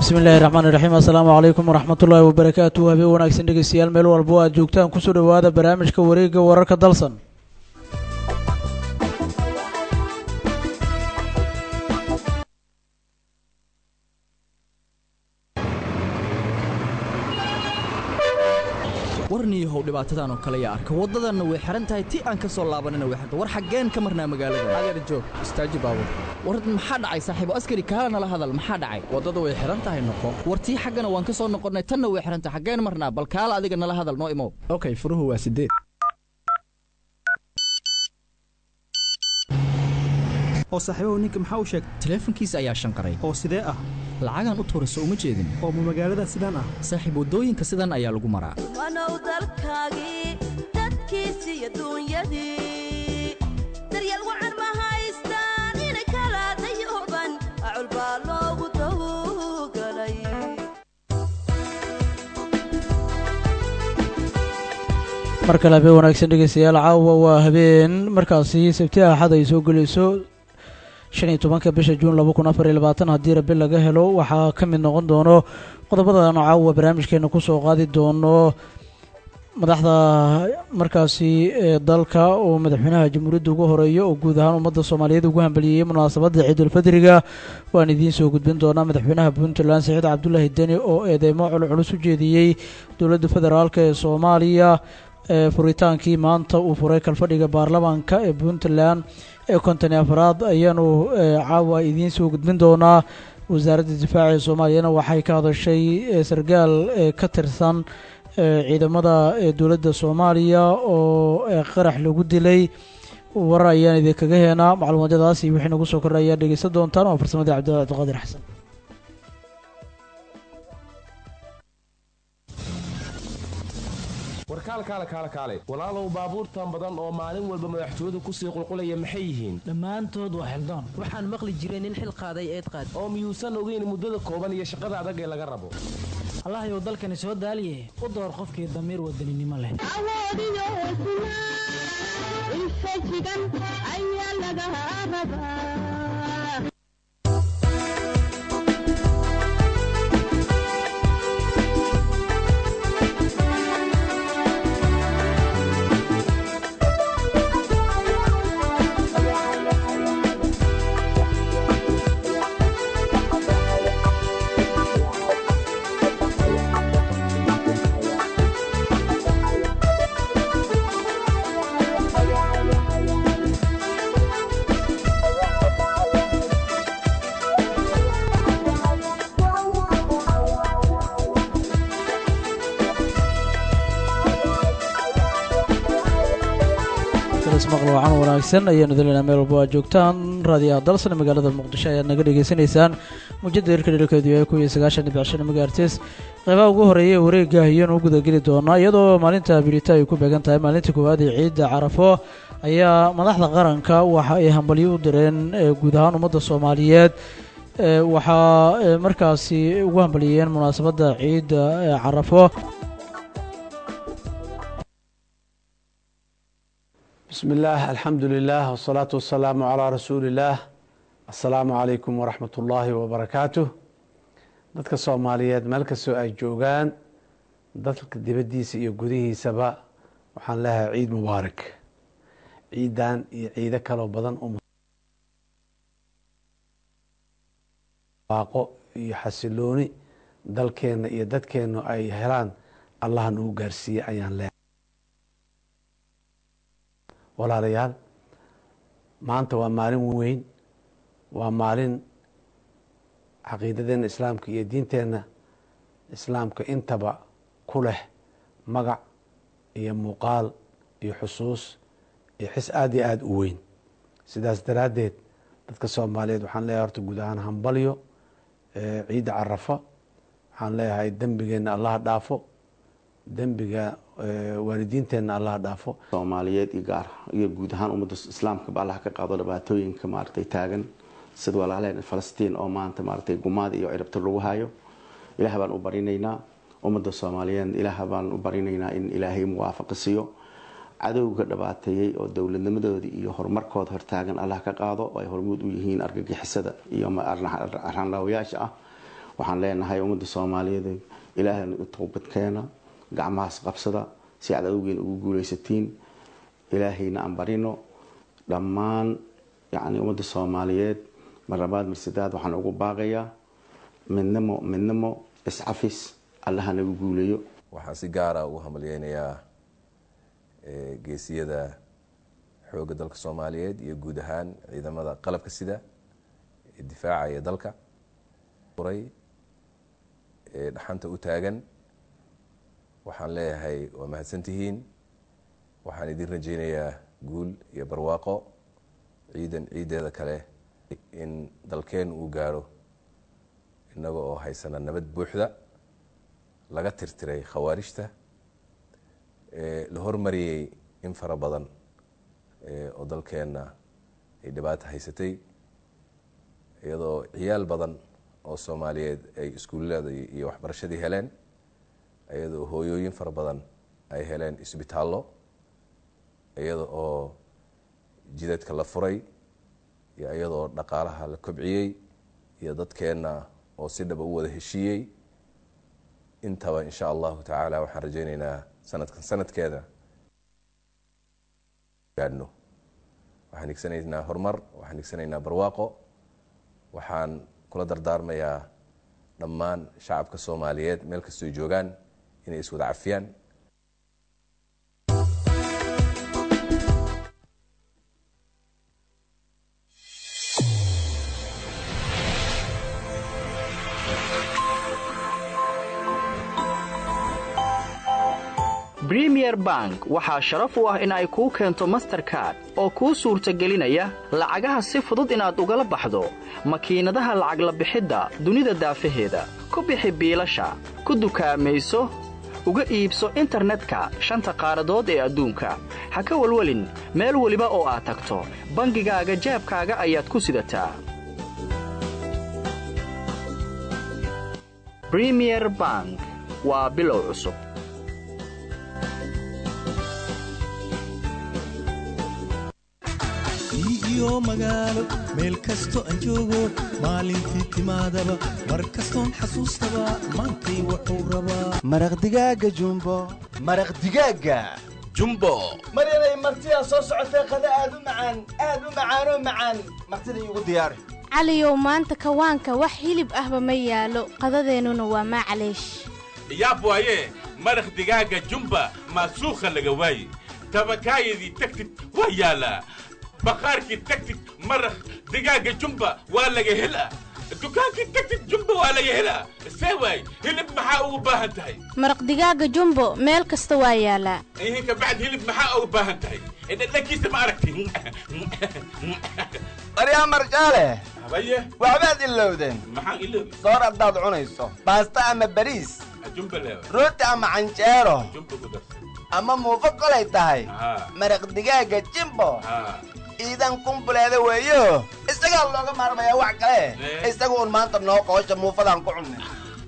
bismi illaahi raxmaani raxiim assalaamu calaykum waraxmatullaahi wabarakaatu habeen wanaagsan dhegeystayaal meel walbo aad joogtaan kusoo dhowaada barnaamijka wareegga wararka dalsan warniyahow dhibaatadan oo kale yaa arka waddadanna way xihan tahay ti aan ka soo laabanina way xihan war xaggeen ka marnaa magaalada adeer joog istaaji baabur war maxaa dhacay saaxiibo askari kaala nala hadal maxaa dhacay waddada way xihan tahay noqo war tii xaggana waan ka soo noqonnay tanna way xihan tahay xaggeen marnaa bal kaala adiga nala hadal noo imow okay furuhu waa sideed oo saaxiibahu ninka maxaa u sheegay taleefankiisa ayaa shanqaray oo sidee ah lacagaan u tuurayso uma jeedin oo ma magaalada sidaan ah saaxiib waddooyinka sidan ayaa lagu maraa wanow dalkaagii dadkiisi iyo duunyadii daryeel wacan ma haystaan inay kala dayuban acul baa loogu tawgalay mar kale habeen wanaagsan dhegeystayaal caawa waa habeen markaasi sabti axad ay soo gelayso shan iyo tobanka bisha juun laba kun afar iyo labaatan haddii rabi laga helo waxaa ka mid noqon doono qodobadan caawa barnaamijkeena kusoo qaadi doono madaxda markaasi ee dalka oo madaxweynaha jamhuuriyadda ugu horeeya oo guud ahaan ummadda soomaaliyeed ugu hambaliyeeyey munaasabadda ciidulfadriga waan idiin soo gudbin doonaa madaxweynaha puntland saciid cabdulaahi deni oo eedeymo culculus u jeediyey dowladda federaalk ee soomaaliya ee furitaankii maanta uu furay kalfadhiga baarlamaanka ee puntland ee konton iyo afraad ayaanu caawa idiin soo gudbin doonaa wasaaradda difaaca ee soomaaliyana waxay ka hadashay sargaal ka tirsan ciidamada dowladda soomaaliya oo qarax lagu dilay warar ayaan idinkaga heenaa macluumadyadaas iyo wixii nagu soo kordha ayaa dhegeysan doontaan waa farsamadii cabdillah cabdiqaadir xasan warkaal kaale kaale kaale walaalow baabuurtan badan oo maalin walba madaxtooyadu kusii qulqulaya maxay yihiin dhammaantood waa xildaan waxaan maqli jiray nin xil qaaday eed qaad oo miyuusan ogeyn muddada kooban iyo shaqada adag ee laga rabo allahayow dalkani soo daaliye u door qofkii damiir wadaninimo leh maqlo wacan wanaagsan ayaanu dalinaa meel walba aad joogtaan raadiyaha dalsan magaalada muqdisho ayaad naga dhegeysanaysaan muujada hirka dhelkeedu yahay kun iyo sagaashan dhibic shan megaartes qeybaha ugu horeeya ee wareegga ayaanu u gudageli doonaa iyadoo maalinta birita ay ku beegan tahay maalinta koowaad ee ciidda carafo ayaa madaxda qaranka waxa ay hambalyo u direen guud ahaan ummadda soomaaliyeed waxaa markaasi ugu hambaliyeen munaasabadda ciidda carafo bismi illaah alxamdu lilah wsalaatu wasalaamu calaa rasuuli illaah assalaamu calaykum waraxmat ullaahi wabarakaatuh dadka soomaaliyeed meel kastoo ay joogaan dalka dibaddiisa iyo gudihiisaba waxaan leeyahay ciid mubaarak ciidan iyo ciido kaloo badan waaqo iyo xasilooni dalkeenna iyo dadkeennu ay helaan allaha nagu gaarsiiyey ayaan leeyahay walaalayaal maanta waa maalin weyn waa maalin caqiidadeenna islaamka iyo diinteenna islaamka intaba ku leh magac iyo muuqaal iyo xusuus iyo xis aada iyo aada u weyn sidaas daraaddeed dadka soomaaliyeed waxaan leeyahay horta guud ahaan hambalyo ciidda carafa waxaan leeyahay dembigeenna allaha dhaafo dembiga waalidiinteenna allaha dhaafo soomaaliyeed iyo gaar iyo guud ahaan ummadda islaamkaba allah ka qaado dhibaatooyinka maaragtay taagan sida walaalaheen falastiin oo maanta maaragtay gumaad iyo ciribta lagu hayo ilaah baan u barinaynaa ummadda soomaaliyeed ilaah baan u barinaynaa in ilaahay muwaafaqa siiyo cadowga dhibaateeyey oo dowladnimadoodii iyo horumarkooda hortaagan allah ka qaado oo ay hormuud u yihiin argagixisada iyo arxanlaawayaasha ah waxaan leenahay ummadda soomaaliyeed ilaahayna u toobadkeena gacmahaas qabsada si aad awgeena ugu guuleysatiin ilaahayna aan barino dhammaan yacni ummadda soomaaliyeed mar labaad mar saddeaad waxaan ugu baaqayaa midnimo midnimo iscafis allaha nagu guuleeyo waxaan si gaara ugu hamalyeynayaa geesiyada xoogga dalka soomaaliyeed iyo guud ahaan ciidamada qalabka sida ee difaacaya dalka uray ee dhaxanta u taagan waxaan leeyahay waa mahadsantihiin waxaan idin rajeynayaa guul iyo barwaaqo ciidan ciideeda kale in dalkeen uu gaaro innaga oo haysana nabad buuxda laga tirtiray khawaarijta la hormariyey in fara badan oo dalkeenna ay dhibaato haysatay iyadoo ciyaal badan oo soomaaliyeed ay iskuullada iyo waxbarashadii heleen iyadoo hooyooyin fara badan ay heleen isbitaallo iyada oo jidadka la furay iyo iyadoo dhaqaalaha la kobciyey iyo dadkeenna oo si dhaba u wada heshiiyey intaba insha allahu tacaala waxaan rajeyneynaa sanadkan sanadkeeda gaadhno waxaan higsanaynaa horumar waxaan higsanaynaa barwaaqo waxaan kula dardaarmayaa dhammaan shacabka soomaaliyeed meel kastoo joogaan inay iswada cafiyaan bremier bank waxaa sharaf u ah in ay kuu keento masterkard oo kuu suurtagelinaya lacagaha si fudud inaad ugala baxdo makiinadaha lacag la bixidda dunida daafaheeda ku bixi biilasha ku dukaamayso uga iibso internetka shanta qaaradood ee adduunka ha ka welwelin meel weliba oo aad tagto bangigaaga jaabkaaga ayaad ku sidataa bremier bank waa bilow cusub iyo magaalo meel kasto aan joogo maalintii timaadaba mar kastoon xasuustaba maantay wuxuu rabaa maraq digaaga jumbo maraq digaaga jumbo mar inay martidaa soo socotay qada aad u macaan aad u macaanoo macaan martida iigu diyaari caliyow maanta kawaanka wax hilib ahba ma yaalo qadadeennuna waa maclaysh yaab waaye maraq digaaga jumba maasuukha laga waaye tabakaayadii tagtid waa yaalaa baqaarkii tagtid maraq digaaga jumba waa laga helaa dukaankii tagtid jumba waa laga helaa see waay hilib maxaa ugu baahan tahay maraq digaaga jumbo meel kasta waa yaalaa ihin kabacd hilib maxaa ugu baahan tahay dhadhankiisa ma aragti baryaa marjaale habaye waxbaad ilowdeen maxaan iloobi soor haddaad cunayso baasta ama bariis jumba leewa rooti ama canjeero jumba ku darsa ama muufo kolay tahay maraq digaaga jimbo iidan kumbuleeda weeyo isagaa looga maarmayaa wax kale isaga uun maanta noo qoosha muufadaan ku cunnay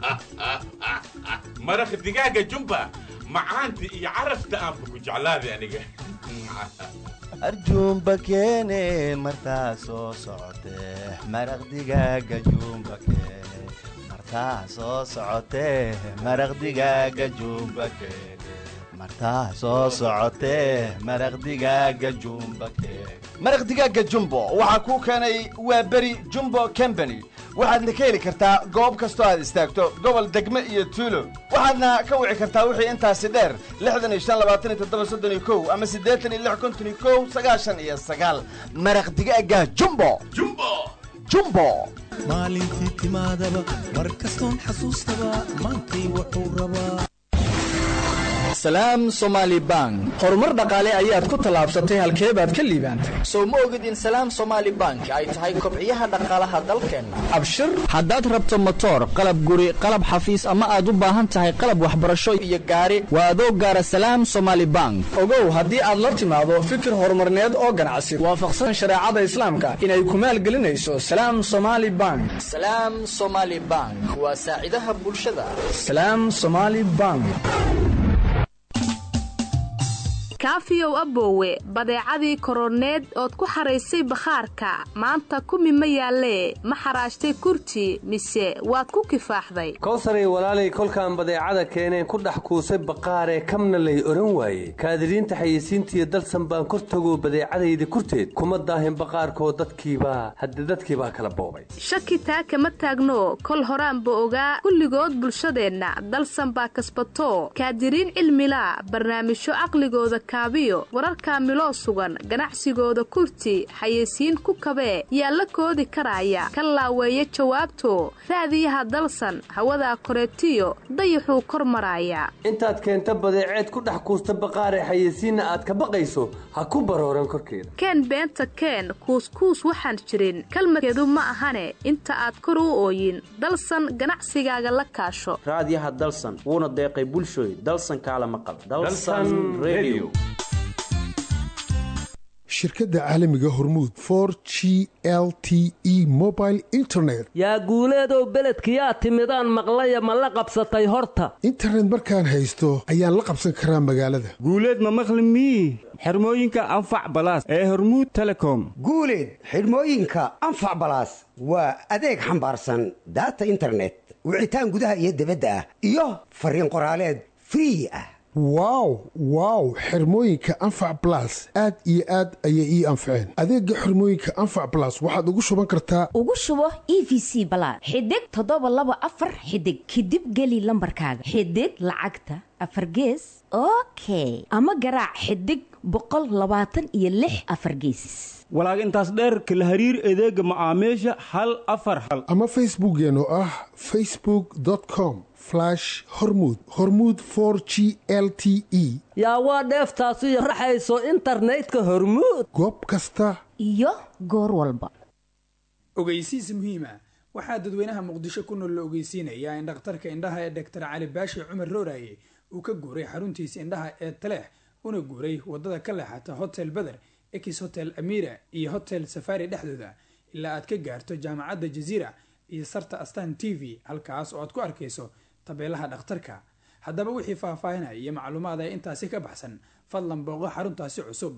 maraq digaaga jumba macaanta iyo carafta aanba ku jeclaaday aniga arjuumba keene martaa soo socotee maraq digaaga juumba keene martaa soo socotee maraq digaaga juumba keene martaa soo socotee maraq digaaga jumba keene maraq digaaga jumbo waxaa kuu keenay waa beri jumbo combany waxaadna ka heli kartaa goob kastoo aad istaagto gobol degme iyo tuulo waxaadna ka wici kartaa wixii intaasi dheer lixdan iyo shan labaatan iyo toddoba soddon iyo kow ama siddeetan iyo lix konton iyo kow sagaashan iyo sagaal maraq digaaga jumbo jumbo jumbo maalintii timaadaba mar kastoon xasuustaba maantay wuxuu rabaa salaam somaali bank horumar dhaqaale ayaad ku tallaabsatay halkee baad ka liibaantay soo ma ogid in salaam somaali bank ay tahay kobciyaha dhaqaalaha dalkeenna abshir haddaad rabto motoor qalab guri qalab xafiis ama aad u baahan tahay qalab waxbarasho iyo gaari waa adoo gaara salaam somaali bank ogow haddii aad la timaado fikir horumarneed oo ganacsi waafaqsan shareecada islaamka inay ku maalgelinayso salaam somaali bank salaam somaali bank waa saacidaha bulshada salaam somaali bank kaafiyow aboowe badeecadii koroneed ood ku xaraysay bakhaarka maanta kumi ma yaallee ma xaraashtay kurti mise waad ku kifaaxday kowsaray walaalay kolkaan badeecada keeneen ku dhex kuusay baqaaree kamna lay odhan waaye kaadiriinta xayeysiintiiyo dalsan baan kor tagoo badeecadayda kurteed kuma daahin baqaarkoo dadkiibaa hadde dadkiibaa kala boobay shaki taa kama taagno kol horaanba ogaa kulligood bulshadeenna dalsan baa kasbato kaadiriin cilmila barnaamijyo caqligooda kaabiyo wararkaa miloo sugan ganacsigooda kurti xayeysiin ku kabee yaa la koodi karaaya ka laaweeya jawaabto raadiyaha dalsan hawadaa koreetiyo dayaxuu kor maraaya intaad keenta badeeceed ku dhex kuusta baqaaree xayeysiinna aad ka baqayso ha ku barooran korkeeda keen beenta keen kuuskuus waxaan jirin kalmadkeedu ma ahane inta aad kor u ooyin dalsan ganacsigaaga la kaasho raadiyaha dalsan wuuna deeqay bulshooy dalsan kaala maqal shirkadda caalamiga hormuud for g l t e mobile internet yaa guuleedow beledkiyaa timidaan maqlaya ma la qabsatay horta internet markaan haysto ayaan la qabsan karaa magaalada guuleed ma maqli mii xirmooyinka anfac balaas ee hormuud telecom guuleed xidhmooyinka anfac balaas waa adeeg xambaarsan daata internet wicitaan gudaha iyo dibadda ah iyo fariin qoraaleed free ah wow wow xirmooyinka anfac balas aad iyo aad ayay ii anfaceen adeega xirmooyinka anfac balas waxaad ugu shuban kartaa ugu shubo e v c balaad xidig toddoba laba afar xidig kadib geli lambarkaaga xidig lacagta afar gees okay ama garaac xidig boqol labaatan iyo lix afar geesis walaag intaas dheerka la hariir adeega macaamiisha hal afar hal ama facebookeen oo ah facebook com hormud hormuud for g l t e yaa waa dheeftaasiyo raxayso internetka hormuud goob kasta iyo goor walba ogeysiis muhiima waxaa dadweynaha muqdisho ku nool la ogeysiinayaa in dhakhtarka indhaha ee doctor cali baashi cumar rooraye uu ka guuray xaruntiisa indhaha ee taleex una guuray wadada ka leexata hotel beder ex hotel amira iyo hotel safari dhexdooda ilaa aad ka gaarto jaamacadda jaziira iyo sarta astan t v halkaas oo aad ku arkayso tabeelaha dhakhtarka haddaba wixii faahfaahinaya iyo macluumaad ee intaasi ka baxsan fadlan booqo xaruntaasi cusub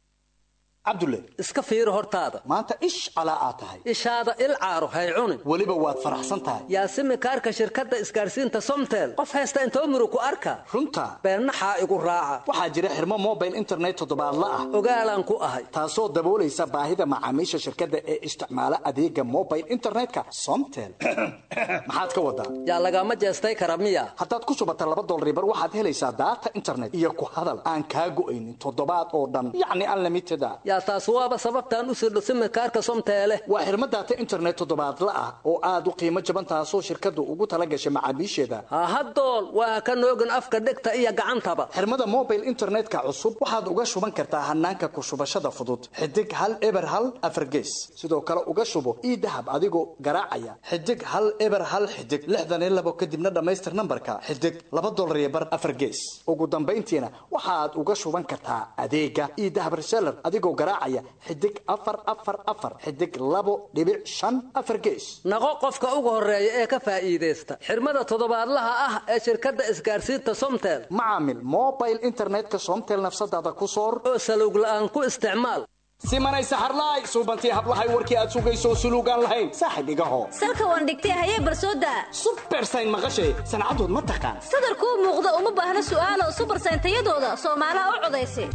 cabdulle iska fiiro hortaada maanta ish calaa aad tahay ishaada il caaro hay cunin weliba waad faraxsan tahay yaasimi kaarka shirkadda isgaarsiinta somtel qof haysta intoo muru ku arka runta beennaxaa igu raaca waxaa jira xirmo mobile internet toddobaadla ah ogaalaan ku ahay taasoo daboolaysa baahida macaamiisha shirkadda ee isticmaala adeega mobile internetka somtel maxaad ka wadaa yaa lagama jeestay kara miya haddaad ku shubata laba dolribar waxaad helaysaa daata internet iyo ku hadal aan kaa go'aynin toddobaad oo dhan yacni unlimited a yaa taas waaba sababtaan u sirdho simikaarka somteele waa xirmo daata internet toddobaadla ah oo aad u qiimo jaban taasoo shirkaddu ugu tala gashay macaamiisheeda hahadool waa ka noogin afka dhegta iyo gacantaba xirmada mobile internetka cusub waxaad uga shuban kartaa hanaanka ku shubashada fudud xidig hal eber hal afargees sidoo kale uga shubo ii dahab adigoo garaacaya xidig hal eber hal xidig lixdan iyo labo kadibna dhammaystir nambarka xidig laba dolar iyo bar afargees ugu dambayntiina waxaad uga shuban kartaa adeega ii dahab reseller adigoo garaacaya xidig afar afar afar xidig labo dhibic shan afar gees naqo qofka ugu horeeya ee ka faa'iidaysta xirmada toddobaadlaha ah ee shirkadda isgaarsiinta somtel macaamil mobile internetka somtel nafsadaada ku soor oo salowg la'aan ku isticmaal simanay saxarlaay suubantii hablahay warkii aad sugayso suluugaan lahayn saaxib igaho salka waan dhigtay hayee barsooda subersayn maqashay sancadood ma taqaan sadarkuu muuqda uma baahna su'aalo subersayn tayadooda soomaalaha u codaysa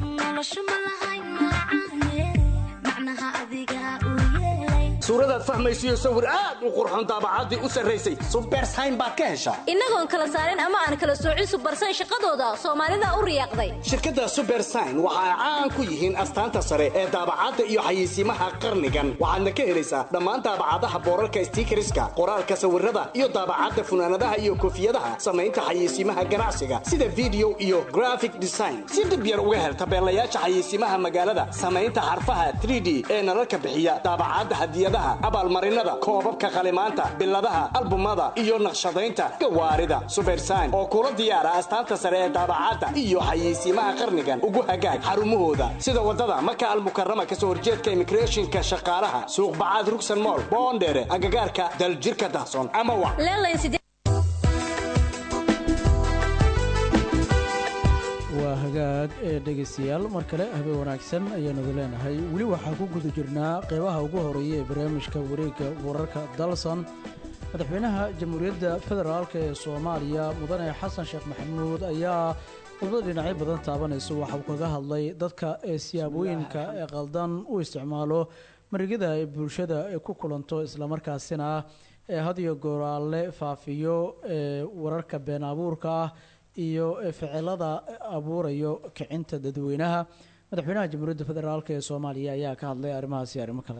suuradaad fahmaysiyo sawir aad u qurxon daabacaddii u sarraysay subersayn baad ka heshaa innagoon kala saarin ama aan kala soocin subersayn shaqadooda soomaalida u riyaaqday shirkadda subersayn waxa ay caan ku yihiin astaanta sare ee daabacadda iyo xayeysiimaha qarnigan waxaadna ka helaysaa dhammaan daabacadaha boorarka stiikariska qoraalka sawirada iyo daabacadda funaanadaha iyo koofiyadaha samaynta xayeysiimaha ganacsiga sida video iyo graphic design si dhib yar uga hel tabeelayaasha xayeysiimaha magaalada samaynta xarfaha 3d ee nalalka bixiya daabacadda hadiyada abaalmarinada koobabka qalimaanta biladaha albumada iyo naqshadaynta gawaarida subersayn oo kula diyaara astaanta sare ee daabacadda iyo xayeysiimaha qarnigan ugu hagaag xarumahooda sida wadada maka almukarama kasoo horjeedka imigreeshinka shaqaalaha suuqbacaad rugsan mool boondheere agagaarka daljirka dahson ama wa waa hagaag ee dhegaystayaal mar kale habeen wanaagsan ayaanu leenahay weli waxaa ku guda jirnaa qeybaha ugu horeeya ee barnaamijka wareegga wararka dalsan madaxweynaha jamhuuriyadda federaalk ee soomaaliya mudane xasan sheekh maxamuud ayaa khudbad dhinacyo badan taabanaysa waxa uu kaga hadlay dadka ee siyaabooyinka ee qaldan u isticmaalo marigada ay bulshada ku kulanto islamarkaasina ee had iyo gooraale faafiyo ee wararka been abuurka ah iyo ficilada abuurayo kicinta dadweynaha madaxweynaha jamhuuriyadda federaalk ee soomaaliya ayaa ka hadlay arrimahaasi arrimo kale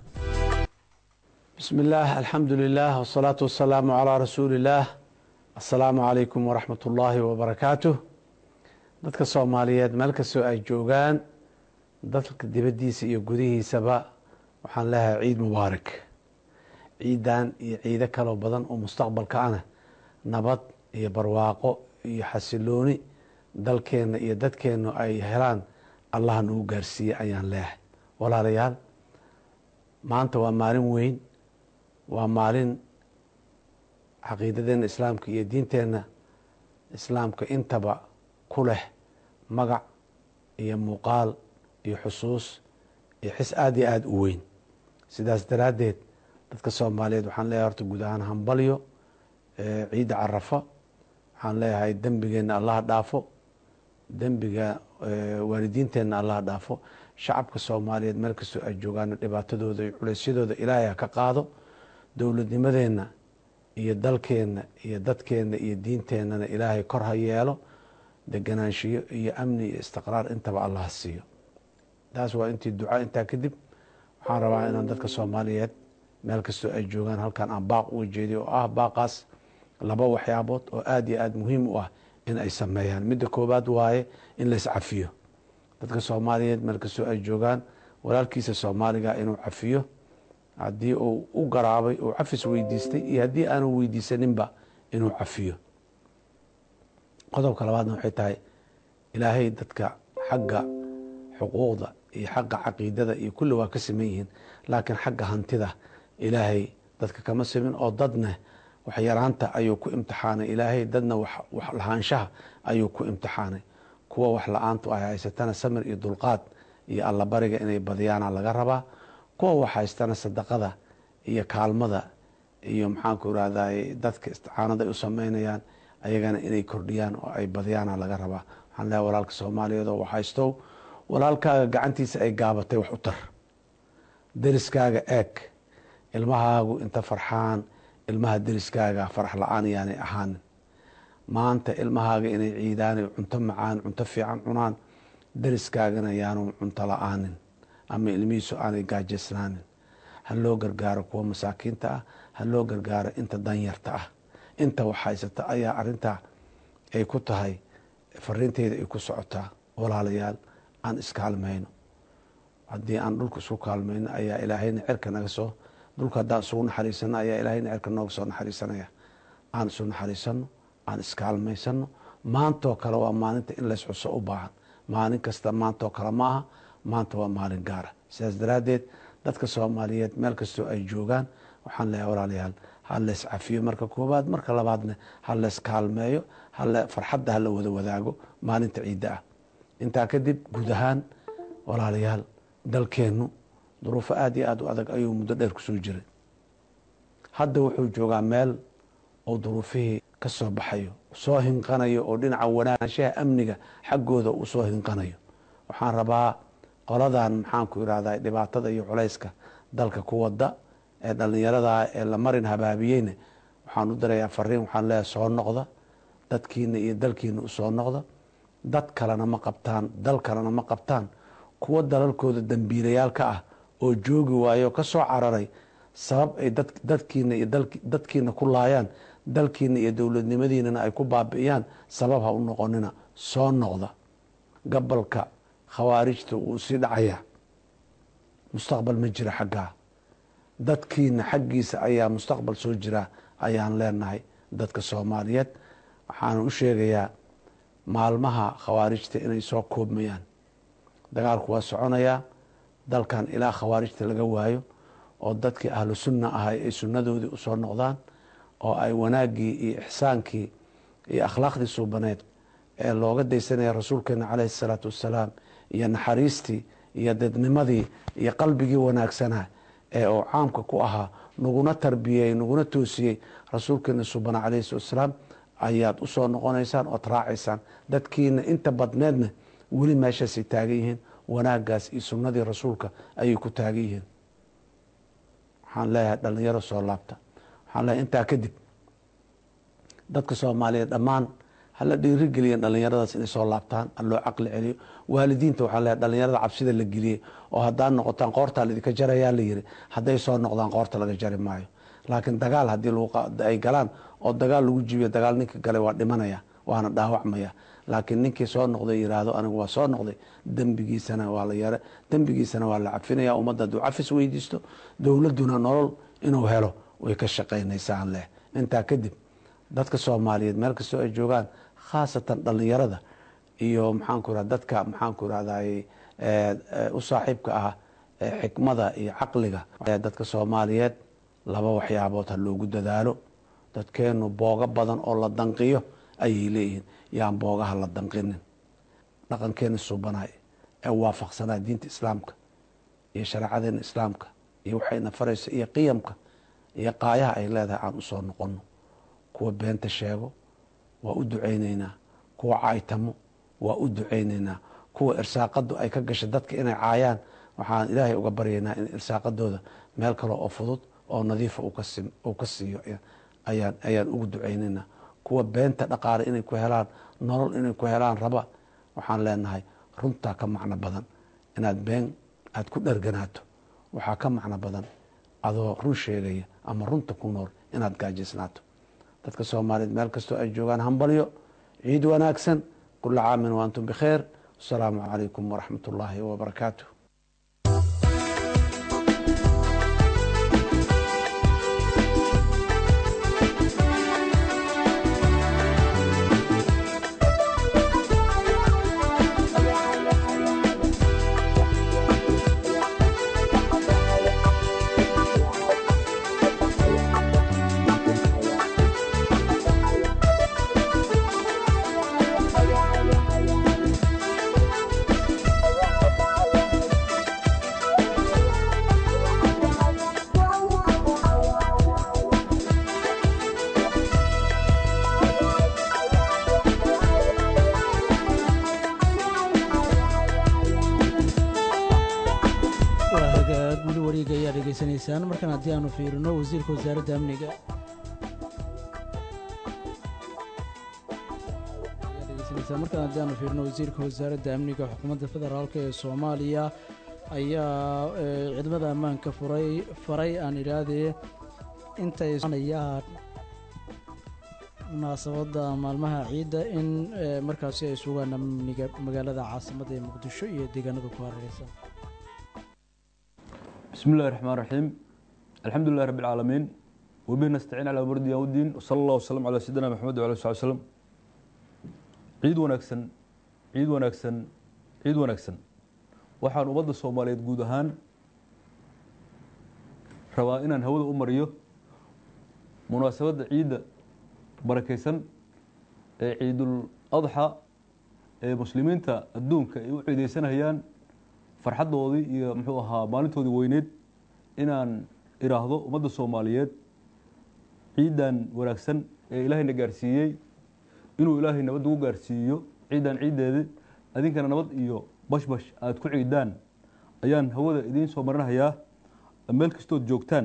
بسم الله الحمد لله والصلاة والسلام على رسول الله السلام عليكم ورحمة الله وبركاته dadka soomaaliyeed meel kastoo ay joogaan dadka dibaddiisa iyo gudihiisaba waxaan leeyahay ciid mubaarak ciidan iyo ciido kaloo badan oo mustaqbalka ana nabad iyo barwaaqo iyo xasilooni dalkeenna iyo dadkeennu ay helaan allah nagu gaarsiiye ayaan leeyahay walaalayaal maanta waa maalin weyn waa maalin caqiidadeenna islaamka iyo diinteenna islaamka intaba ku leh magac iyo muuqaal iyo xusuus iyo xis aada iyo aada u weyn sidaas daraaddeed dadka soomaaliyeed waxaan leeyahay horta guud ahaan hambalyo ciidda carafa waxaan leeyahay dembigeenna allaha dhaafo dembiga waalidiinteenna allaha dhaafo shacabka soomaaliyeed meel kastoo ay joogaan dhibaatadooda iyo culeysyadooda ilaahay ha ka qaado dowladnimadeenna iyo dalkeenna iyo dadkeenna iyo diinteennana ilaahay kor ha yeelo deganaanshiyo iyo amni iyo istiqraar intaba allah siiyo taas waa intii duca intaa kadib waxaan rabaa inaan dadka soomaaliyeed meel kastoo ay joogaan halkan aan baaq uga jeediyo oo ah baaqaas laba waxyaabood oo aada iyo aada muhiim u ah in ay sameeyaan midda koowaad waaye in la iscafiyo dadka soomaaliyeed meel kastoo ay joogaan walaalkiisa soomaaliga inuu cafiyo haddii uu u garaabay uu cafis weydiistay iyo haddii aanu weydiisaninba inuu cafiyo qodobka labaadna waxay tahay ilaahay dadka xagga xuquuqda iyo xagga caqiidada iyo kulli waa ka siman yihiin laakiin xagga hantida ilaahay dadka kama simin oo dadna wax yaraanta ayuu ku imtixaanay ilaahay dadna wax lahaanshaha ayuu ku imtixaanay kuwa wax la-aantu ay haysatana samir iyo dulqaad iyo allabariga inay badiyaana laga rabaa kuwa wax haystana sadaqada iyo kaalmada iyo maxaanku irahday dadka isticaanada ay u sameynayaan ayagana inay kordhiyaan oo ay badiyaana laga rabaa waxaan leehay walaalka soomaaliyeed oo wax haystow walaalkaaga gacantiisa ay gaabatay wax u tar deriskaaga eeg ilmahaagu inta farxaan ilmaha deriskaaga farax la-aan yaanay ahaanin maanta ilmahaaga inay ciidaanay cunto macaan cunto fiican cunaan deriskaagana yaanu cunto la-aanin ama ilmihiisu aanay gaajaysnaanin ha loo gargaaro kuwa masaakiinta ah ha loo gargaaro inta danyarta ah inta wax haysata ayaa arintaa ay ku tahay fariinteeda ay ku socotaa walaalayaal aan iskaalmayno haddii aan dhulka isku kaalmayno ayaa ilaahayna cerka naga soo dhulka haddaan isugu naxariisano ayaa ilaahayna cerka nooga soo naxariisanaya aan isu naxariisano aan iskaalmaysano maantoo kale waa maalinta in lays xuso u baahan maalin kasta maantoo kale ma aha maanta waa maalin gaara sidaas daraaddeed dadka soomaaliyeed meel kastoo ay joogaan waxaan leeyahay walaalayaal ha leys cafiyo marka koowaad marka labaadna ha leys kaalmeeyo farxadda hala wada wadaago maalinta ciidda ah intaa kadib guud ahaan walaalayaal dalkeennu duruufo aada iyo aada u adag ayuu muddo dheer kusoo jiray hadda wuxuu joogaa meel oo duruufihii ka soo baxayo soo hinqanayo oo dhinaca wanaanshaha amniga xaggooda uu soo hinqanayo waxaan rabaa qoladan maxaanku irahda dhibaatada iyo culayska dalka ku wada ee dhallinyarada ee la marin habaabiyeyna waxaan u dirayaa fariin waxaan leeyahay soo noqda dadkiina iyo dalkiina usoo noqda dad kalena ma qabtaan dal kalena ma qabtaan kuwa dalalkooda dambiilayaalka ah oo joogi waayo ka soo cararay sabab ay dadkiina iyo dadkiina ku laayaan dalkiina iyo dowladnimadiinana ay ku baabi'iyaan sabab ha u noqonina soo noqda gabalka khawaarijta wuu sii dhacayaa mustaqbal ma jira xaggaa dadkiina xaggiisa ayaa mustaqbal soo jira ayaan leenahay dadka soomaaliyeed waxaana u sheegayaa maalmaha khawaarijta inay soo koobmayaan dagaalku waa soconayaa dalkan ilaa khawaarijta laga waayo oo dadkii ahlu sunna ahay ay sunnadoodii usoo noqdaan oo ay wanaaggii iyo ixsaankii iyo akhlaaqdii suubaneed ee looga daysanaya rasuulkeena caleyhi salaatu wassalaam iyo naxariistii iyo dadnimadii iyo qalbigii wanaagsanaa ee uu caamka ku ahaa naguna tarbiyey naguna toosiyey rasuulkeena subana caleyhi salatu wasalaam ayaad usoo noqonaysaan ood raacaysaan dadkiina inta badneedna weli meeshaasay taagan yihiin wanaagaas iyo sunnadii rasuulka ayay ku taagan yihiin waxaan leeyahay dhalinyaro soo laabta waxaan leeyahay intaa kadib dadka soomaaliyeed dhammaan hala dhiirigeliya dhalinyaradaas inay soo laabtaan loo caqli celiyo waalidiinta waxaa leeyahay dhalinyarada cabsida la geliyey oo haddaad noqotaan qoortaa laidinka jarayaa la yiri hadday soo noqdaan qoorta laga jari maayo laakiin dagaal haddii ay galaan oo dagaal lagu jibiyo dagaal ninka galay waa dhimanaya waana dhaawacmaya laakiin ninkii soo noqday yiraahdo anigu waa soo noqday dembigiisana waa la yare dembigiisana waa la cafinaya ummadda hadduu cafis weydiisto dowladduna nolol inuu helo way ka shaqaynaysaa leh intaa kadib dadka soomaaliyeed meel kastoo ay joogaan khaasatan dhalinyarada iyo maxaanku ira dadka maxaanku irahday u saaxiibka ah xikmada iyo caqliga dadka soomaaliyeed laba waxyaabood ha loogu dadaalo dadkeenu boogo badan oo la danqiyo ayay leeyihiin yaan boogaha la danqinin dhaqankeena subanay ee waafaqsanaa diinta islaamka iyo shareecadeena islaamka iyo waxayna farayso iyo qiyamka iyo qaayaha ay leedahay aan usoo noqono kuwa beenta sheego waa u ducayneynaa kuwa caytamo waa u ducayneynaa kuwa irsaaqadu ay ka gashay dadka inay caayaan waxaan ilaahay uga baryaynaa in irsaaqadooda meel kale oo fudud oo nadiifa uu ka siiyo ayaan ugu ducayneynaa kuwa beenta dhaqaale inay ku helaan nolol inay ku helaan raba waxaan leenahay runtaa ka macno badan inaad been aada ku dharganaato waxaa ka macno badan adoo run sheegaya ama runta ku nool inaad gaajaysnaato dadka soomaaliyeed meel kastoo ay joogaan hambalyo ciid wanaagsan kula caamin wa antum bikheer wasalaamu calaykum waraxmat ullaahi wabarakaatu waa hagaag weli wareega ayaa dhegaysanaysaan markan haddii aanu fiirino wasiirka wasaaradda amniga ayaa dhegaysanaysaan markan haddii aanu fiirino wasiirka wasaaradda amniga xukuumadda federaalk ee soomaaliya ayaa eh, ciidamada ammaanka furay faray aan idhaahdee intay soconayaan munaasabadda maalmaha ciidda in eh, markaasi ay sugaan amniga magaalada caasimadda ee muqdisho iyo deegaanada ku hareereysan بسم الله الرحمن الرحيم الحمد لله رب العالمين وبه نستعين على أمور الدين والدين وصلى الله وسلم على سيدنا محمد وعلى آله وسلم ciid wanaagsan ciid wanaagsan ciid wanaagsan waxaan ummadda soomaaliyeed guud ahaan rabaa inaan hawada u mariyo munaasabadda ciidda barakaysan ee ciidul adxa ee muslimiinta adduunka ay u ciideysanayaan farxaddoodii iyo muxuu ahaa maalintoodii weyneed inaan iraahdo ummadda soomaaliyeed ciidan wanaagsan ee ilaahayna gaarsiiyey inuu ilaahay nabad ugu gaarsiiyo ciidan ciiddeedi adinkana nabad iyo bashbash aada ku ciidaan ayaan hawada idiin soo marinahayaa meel kastood joogtaan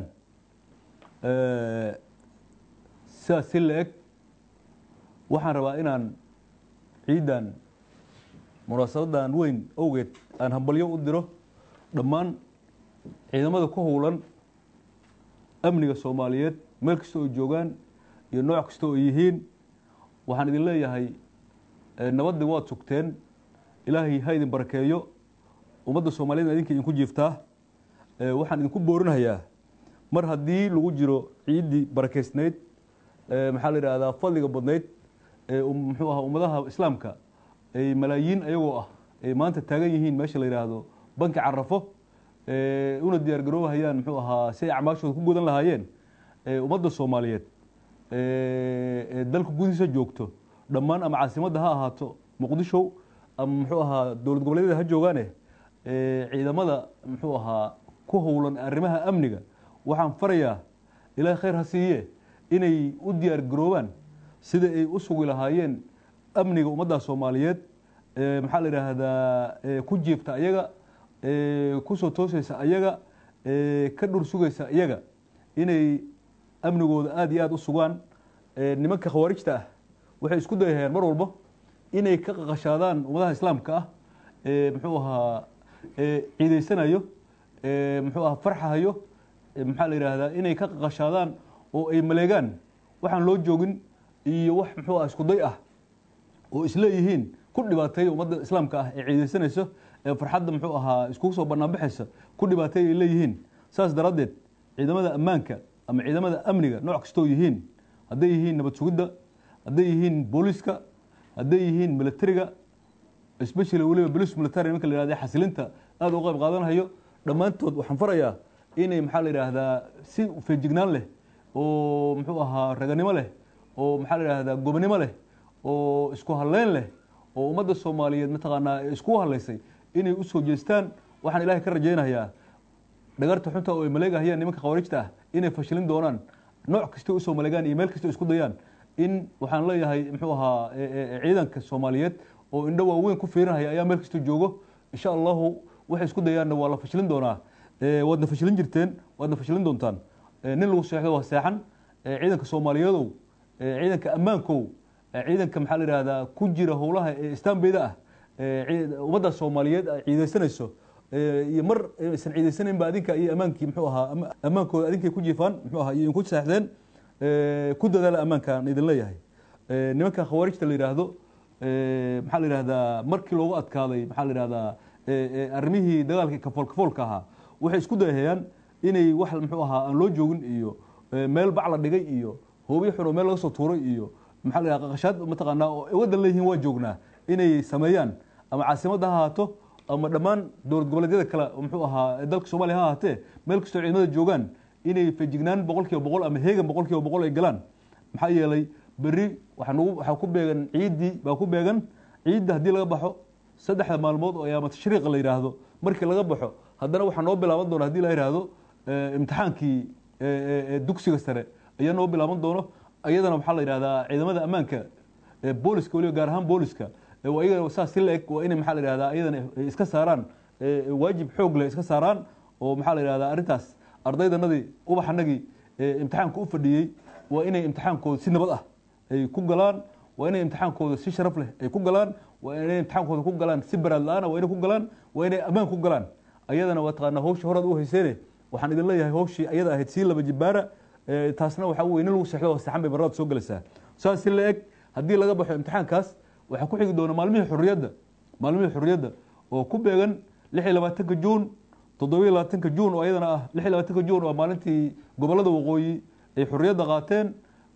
sidaas si la-eg waxaan rabaa inaan ciidan munaasabadan weyn awgeed aan hambalyo u diro dhammaan ciidamada ku howlan amniga soomaaliyeed meel kasta oo joogaan iyo nooc kasta oo yihiin waxaan idin leeyahay nabaddi waad sugteen ilaahay ha idin barakeeyo ummadda soomaaliyeed idinka idinku jiiftaa waxaan idinku boorinahayaa mar haddii lagu jiro ciiddii barakeysnayd maxaa la yidhahdaa fadliga badnayd muxuu ahaa ummadaha islaamka ay malaayiin ayagoo ah ay maanta taagan yihiin meesha la yidhaahdo banki carafo una diyaar garoobahayaan muxuu ahaa si ay acmaashooda ku gudan lahaayeen ummadda soomaaliyeed ee dalka gudihiisa joogto dhammaan ama caasimadda ha ahaato muqdisho ama muxuu ahaa dowlad goboleedyada ha joogaane ciidamada muxuu ahaa ku howlan arrimaha amniga waxaan farayaa ilaahay khayr ha siiye inay u diyaar garoobaan sida ay u sugi lahaayeen amniga ummadda soomaaliyeed maxaa la yidhaahdaa ku jiifta ayaga kusoo toosaysa ayaga ka dhur sugaysa iyaga inay amnigooda aada iyo aada u sugaan nimanka khawaarijta ah waxay isku dayahayaan mar walba inay ka qaqashaadaan ummadaha islaamka ah muxuu ahaa ciidaysanayo muxuu ahaa farxahayo maxaa la yidhaahdaa inay ka qaqashaadaan oo ay maleegaan waxaan loo joogin iyo wax muxuu ah isku day ah oo isleeyihiin ku dhibaateeya ummadda islaamka ah ee ciidaysanayso ee farxadda muxuu ahaa iskugu soo banaanbaxaysa ku dhibaateeya ay leeyihiin saas daraaddeed ciidamada ammaanka ama ciidamada amniga nooc kastoo yihiin hadday yihiin nabad sugidda hadday yihiin booliska hadday yihiin militariga especially weliba bolis military nimanka la yihahda xasilinta aada u qayb qaadanayo dhammaantood waxaan farayaa inay maxaa la yidhaahdaa si feejignaan leh oo muxuu ahaa raganimo leh oo maxaa la yidhaahdaa gobonimo leh oo isku halleyn leh oo ummadda soomaaliyeed mataqaanaa iskugu hadlaysay inay u soo jeestaan waxaan ilaahay ka rajaynayaa dhagarta xunta oo ay maleegahayaan nimanka khawaarijta ah inay fashilin doonaan nooc kasta usoo maleegaan iyo meel kasta isku dayaan in waxaan leeyahay muxuu ahaa ciidanka soomaaliyeed oo indho waaweyn ku fiirinaya ayaa meel kasta joogo insha allahu waxay isku dayaanna waa la fashilin doonaa waadna fashilin jirteen waadna fashilin doontaan nin lagu seexdo waa seexan ciidanka soomaaliyeedow ciidanka ammaankow ciidanka maxaa la yidhahdaa ku jira howlaha ee istaanbeyda ah ummadda soomaaliyeed ay ciidaysanayso iyo mar aysan ciidaysanaynba adinka iyo ammaankii muxuu ahaa ammaankooda adinkay ku jiifaan muxuu ahaa iyo inku seexdeen ku dadaala ammaankaan idin leeyahay nimanka khawaarijta la yidhaahdo maxaa la yidhahdaa markii loogu adkaaday maxaa la yidhahdaa arrimihii dagaalkii kafoolkafoolka ahaa waxay isku dayahayaan inay wax muxuu ahaa aan loo joogin iyo meel bac la dhigay iyo hoobiyo xun oo meel laga soo tuuray iyo maxaa la yidhahdaa qaqashaad mataqaanaa oo waddan leeyihiin waa joognaa inay sameeyaan ama caasimadda ha ahaato ama dhammaan dowlad goboleedyada kale muxuu ahaa dalka soomaaliya ha ahaatee meel kastoo ciidamada joogaan inay feejignaan boqol kiiba boqol ama heegan boqol kiiba boqol ay galaan maxaa yeelay berri waxaa ku beegan ciiddii baa ku beegan ciidda haddii laga baxo saddexda maalmood oo ayaama tashriiqa la yidhaahdo markii laga baxo haddana waxaa noo bilaaban doona hadii la yidhaahdo imtixaankii dugsiga sare ayaa noo bilaaban doono iyadana waxaa la yidhahdaa ciidamada ammaanka booliska weliba gaar ahaan booliska iyaga saas si la-eg waa inay maxaa la yidhahdaa iyadana iska saaraan waajib xoog leh iska saaraan oo maxaa la yidhahdaa arrintaas ardaydanadii ubaxanagii imtixaanka u fadhiyey waa inay imtixaankooda si nabad ah ay ku galaan waa inay imtixaankooda si sharaf leh ay ku galaan waa inay imtixaankooda ku galaan si baraad la-aana waa inay ku galaan waa inay ammaan ku galaan ayadana waa taqaanaa hawshii horaad u hayseene waxaan idin leeyahay hawshii ayada ahayd sii laba jibaara taasna waxaa weye nin lagu seexdo oo saxan bay barraad soo gelaysaa saas si la eg haddii laga baxo imtixaankaas waxaa ku xigi doona maalmihii xurriyadda maalmihii xurriyadda oo ku beegan lix iyo labaatanka juun toddobiyo labaatanka juun oo ayadana ah lix iyo labaatanka juun waa maalintii gobollada waqooyi ay xurriyadda qaateen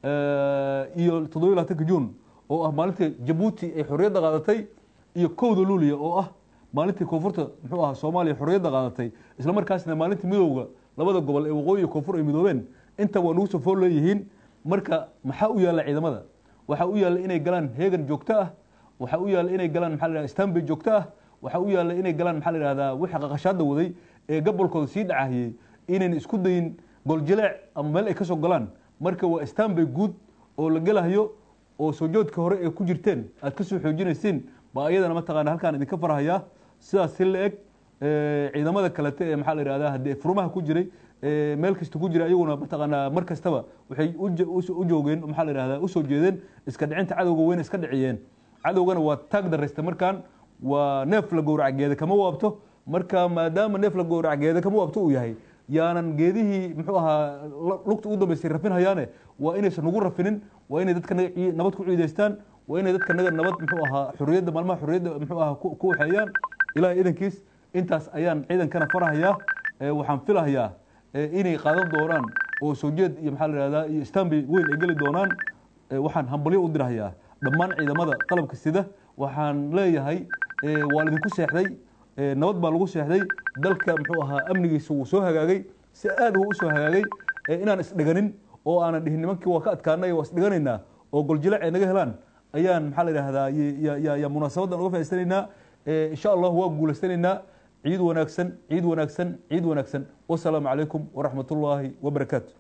iyo toddobiyo labaatanka juun oo ah maalintii jabuuti ay xurriyadda qaadatay iyo kowda luuliya oo ah maalintii koonfurta muxuu ahaa soomaaliya xurriyadda qaadatay isla markaasna maalintii midowga labada gobol ee waqooyi iyo koonfur ay midoobeen inta waa nagu soo fool leeyihiin marka maxaa u yaalla ciidamada waxaa u yaalla inay galaan heegan joogto ah waxaa u yaalla inay galaan maxaa la yidhahda stanbay joogto ah waxaa u yaalla inay galaan maxaa la yidhahdaa wixii qaqashaadda waday ee gobolkooda sii dhacahiyey inayn isku dayin goljileec ama meel ay ka soo galaan marka waa stanbay guud oo la gelahayo oo soo joodka hore ee ku jirteen aad ka soo xoojinaysiin baa ayadana mataqaana halkaan idinka farhayaa sidaas si la eg ciidamada kalete ee maxaa la yidhahdaa haddii furmaha ku jiray meel kasta ku jira iyaguna mataqaanaa mar kastaba waxay u joogeen maxaa la yidhahdaa usoo jeedeen iska dhicinta cadowga weyna iska dhiciyeen cadowgana waa taag daraysta markaan waa neef la gowrac geeda kama waabto marka maadaama neef la gowrac geeda kama waabto uu yahay yaanan geedihii muxuu ahaa lugta ugu dambaysay rafin hayaane waa inaysan nagu rafinin waa inay dadka nabad ku ciidaystaan waa inay dadka naga nabad muxuu ahaa xurriyadda maalmaha xurriyadda muxuu ahaa ku waxeeyaan ilaahay idankiis intaas ayaan ciidankana farahayaa waxaan filahayaa inay qaadan doonaan oo soo jeed iyo maxaa la yihahdaa iyo stanbay weyn ay geli doonaan waxaan hambalyo u dirahayaa dhammaan ciidamada qalabka sida waxaan leeyahay waa laidinku seexday nabad baa lagu seexday dalka muxuu ahaa amnigiisa wuu soo hagaagay si aad wuu usoo hagaagay inaan isdhiganin oo aanan dhihin nimankii waa ka adkaanay waa isdhiganaynaa oo goljilac ay naga helaan ayaan maxaa la yidhahdaa yaa munaasabadan uga faa'idaysanaynaa insha allah waa guulaysanaynaa ciid wanaagsan ciid wanaagsan ciid wanaagsan wasalaamu calaykum waraxmat ullaahi wabarakaatu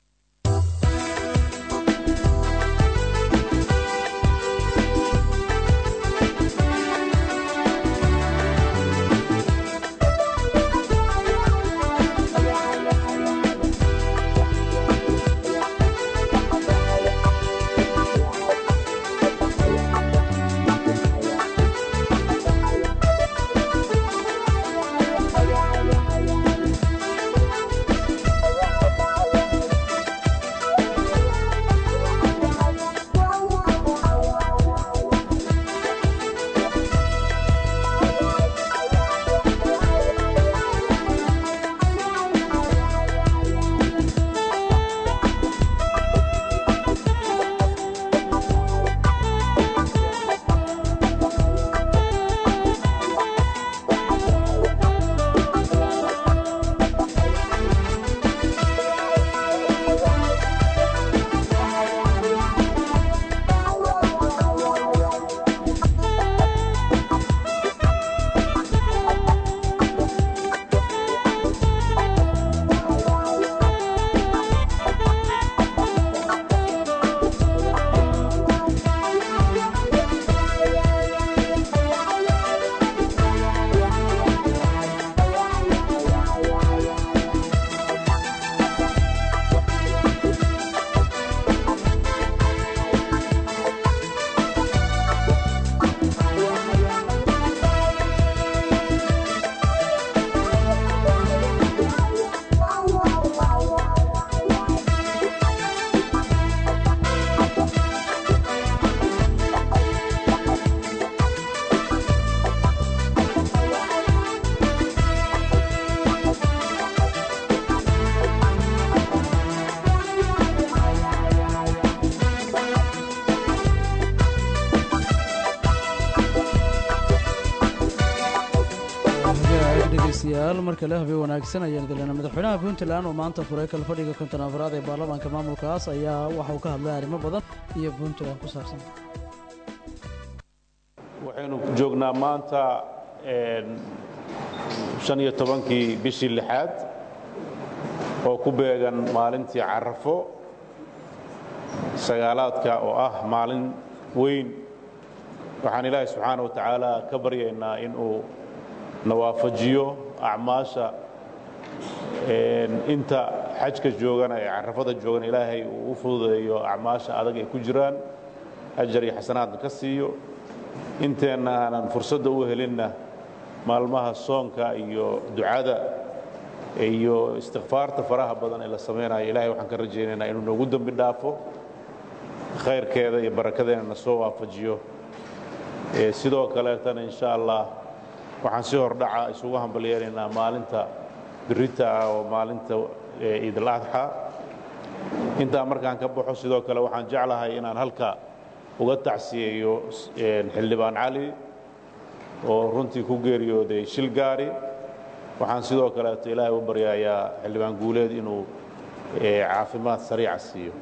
dhegeystayaal mar kale habeen wanaagsan ayaan idilena madaxweynaha puntland oo maanta furay kal fadhiga konton afraad ee baarlamaanka maamulkaas ayaa waxa uu ka hadlay arrimo badan iyo puntland ku saabsan waxaynu joognaa maanta shan iyo tobankii bishii lixaad oo ku beegan maalintii carafo sagaalaadka oo ah maalin weyn waxaan ilaahay subxaana wa tacaala ka baryaynaa inuu na waafajiyo acmaasha inta xajka joogana ee carafada joogan ilaahay uu u fududeeyo acmaasha adag ay ku jiraan ajar iyo xasanaadna ka siiyo inteenna aanan fursadda u helinna maalmaha soonka iyo ducada iyo istikfaarta faraha badan ee la samaynayo ilahay waxaan ka rajaynaynaa inuu noogu dembi dhaafo khayrkeeda iyo barakadeena na soo waafajiyo sidoo kaleetana insha allah waxaan si hordhaca isugu hambalyeelaynaa maalinta birita ah oo maalinta ciidal adxa intaa markaan ka baxo sidoo kale waxaan jeclahay inaan halka uga tacsiyeeyo xildhibaan cali oo runtii ku geeriyooday shil gaari waxaan sidoo kaleeto ilaahay u baryayaa xildhibaan guuleed inuu caafimaad sariica siiyo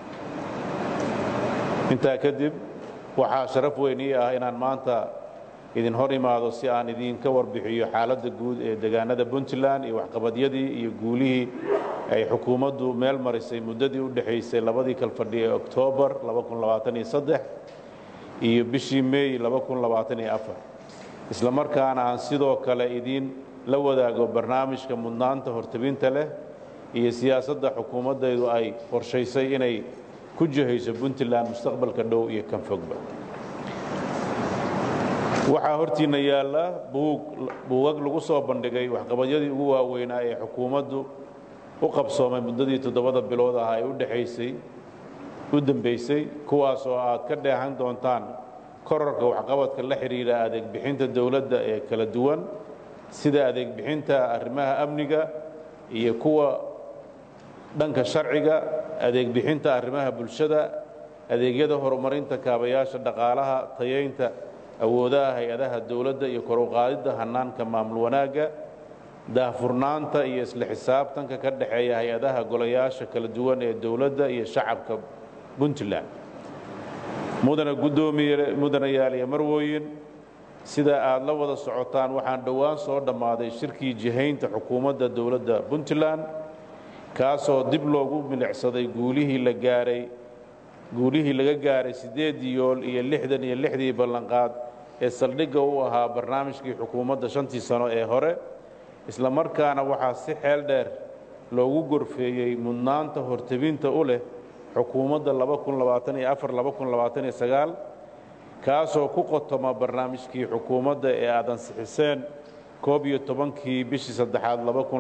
intaa kadib waxaa sharaf weyn ii ah inaan maanta idin hor imaado si aan idinka warbixiyo xaaladda guud ee degaanada puntland iyo waxqabadyadii iyo guulihii ay xukuumaddu meel marisay muddadii u dhexaysay labadii kalfadhi ee oktoobar iyo bishii meey isla markaana aan sidoo kale idin la wadaago barnaamijka mudnaanta hortabinta leh iyo siyaasadda xukuumaddaydu ay qorshaysay inay ku jihayso puntland mustaqbalka dhow iyo kan fogba waxaa hortiinna yaalla buugag lagu soo bandhigay waxqabadyadii ugu waaweynaa ee xukuumaddu u qabsoomay muddadii toddobada bilood ah ee u dhexaysay u dambaysay kuwaas oo aad ka dheehan doontaan korarka waxqabadka la xidhiidha adeegbixinta dowladda ee kala duwan sida adeegbixinta arrimaha amniga iyo kuwa dhanka sharciga adeegbixinta arrimaha bulshada adeegyada horumarinta kaabayaasha dhaqaalaha tayaynta awoodaha hay-adaha dowladda iyo kor u qaadidda hannaanka maamul wanaagga daahfurnaanta iyo isla xisaabtanka ka dhexeeya hay-adaha golayaasha kala duwan ee dowladda iyo shacabka puntland mudana guddoomiye mudanayaal iyo marwooyin sida aad la wada socotaan waxaan dhowaan soo dhammaaday shirkii jihaynta xukuumadda dowladda puntland kaasoo dib loogu milicsaday guulihii la gaaray guulihii laga gaaray siddeedii yool iyo lixdan iyo lixdii ballanqaad ee saldhigga u ahaa barnaamijkii xukuumadda shantii sano ee hore isla markaana waxaa si xeel dheer loogu gorfeeyey mudnaanta hortebinta u leh xukuumadda kaasoo ku qotoma barnaamijkii xukuumadda ee aad ansixiseen koob iyo tobankii bishii saddexaad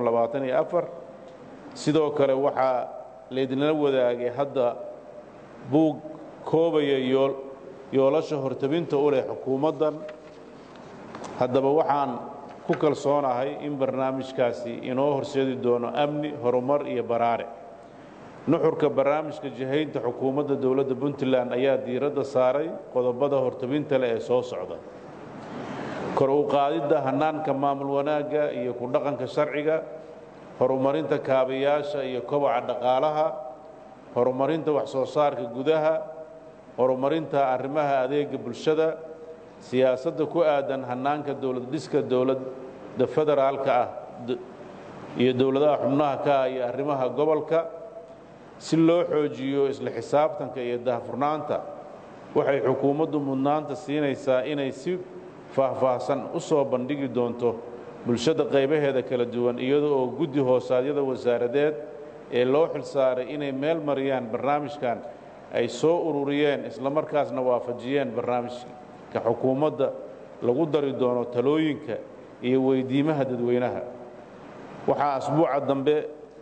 sidoo kale waxaa laydinla wadaagay hadda buug koobaya yoolasha hortebinta u leh xukuumaddan haddaba waxaan ku kalsoonahay in barnaamijkaasi inoo horseedi doono amni horumar iyo baraare nuxurka barnaamijka jihaynta xukuumadda dowladda puntland ayaa diiradda saaray qodobada hortebinta leh ee soo socda kor u qaadidda hannaanka maamul wanaagga iyo ku dhaqanka sharciga horumarinta kaabayaasha iyo kobaca dhaqaalaha horumarinta wax soo saarka gudaha horumarinta arrimaha adeega bulshada siyaasadda ku aadan hannaanka dowlad dhiska dowladda federaalka ah iyo dowladaha xubnaha ka ah iyo arrimaha gobolka si loo xoojiyo isla xisaabtanka iyo daahfurnaanta waxay xukuumaddu mudnaanta siinaysaa inay si faahfaahsan u soo bandhigi doonto bulshada qaybaheeda kala duwan iyada oo guddi hoosaadyada wasaaradeed ee loo xilsaaray inay meel mariyaan barnaamijkan ay soo ururiyeen islamarkaasna waafajiyeen barnaamijka xukuumadda lagu dari doono talooyinka iyo weydiimaha dadweynaha waxaa asbuuca dambe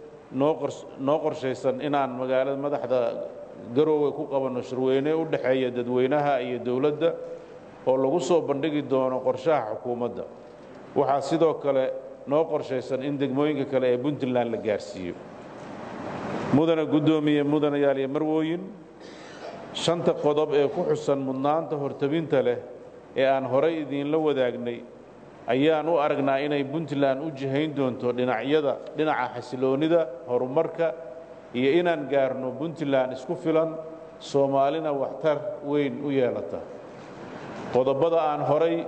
noo qorshaysan inaan magaalada madaxda garoowe ku qabanno shirweyne u dhexeeya dadweynaha iyo dowladda oo lagu soo bandhigi doono qorshaha xukuumadda waxaa sidoo kale noo qorshaysan in degmooyinka kale ee puntland la gaarsiiyo mudana guddoomiye mudanayaal iyo marwooyin shanta qodob ee ku xusan mudnaanta hortebinta leh ee aan horay idiinla wadaagnay ayaan u aragnaa inay puntland u jihayn doonto dhinacyada dhinaca xasiloonnida horumarka iyo inaan gaarno puntland isku filan soomaalina waxtar weyn u yeelata qodobada aan horay